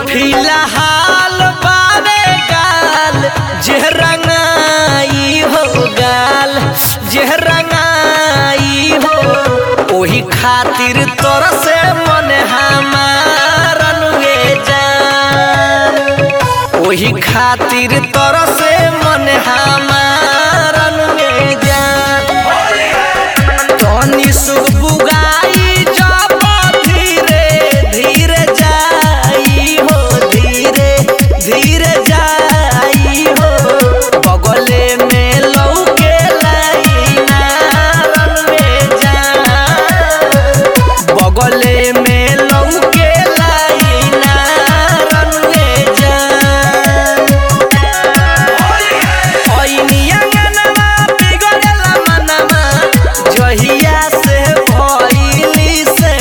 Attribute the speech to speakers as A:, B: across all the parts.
A: फिलहाल बारे गाल जे रंगाई हो गाल जे रंगाई हो ओही खातिर तोर से मन हमार अनुए जान ओही खातिर तोर से मन हमार अनुए जान तनी सुख बुगाई जब धीरे धीरे जाई हो धीरे धीरे जाई हो बगले में लौके लाई नारन में जान बगले में लौके लाई नारन में जान ओइनियंगनमा बिगड़ेला मनवा जहिया से भइली से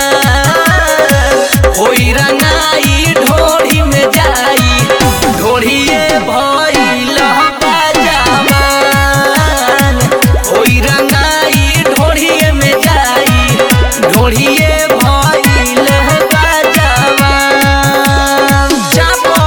A: होई रंगाई ढोरी में जाई ढोरिए भइल बाजावान होई रंगाई ढोरिए में जाई ढोरिए भइल बाजावान जाबो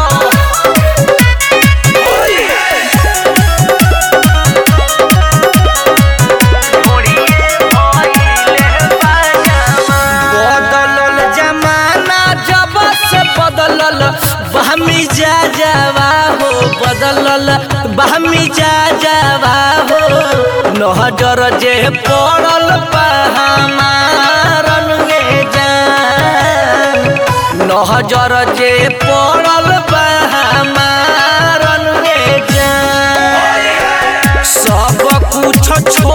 A: बदलल जमाना जब से बदलल बहमी जा जावा हो बदलल बहमी जा जावा हो नहजर जे पड़ल बा हमारन में जान नहजर जे पड़ल बा हमारन में जान सब कुछ छोड़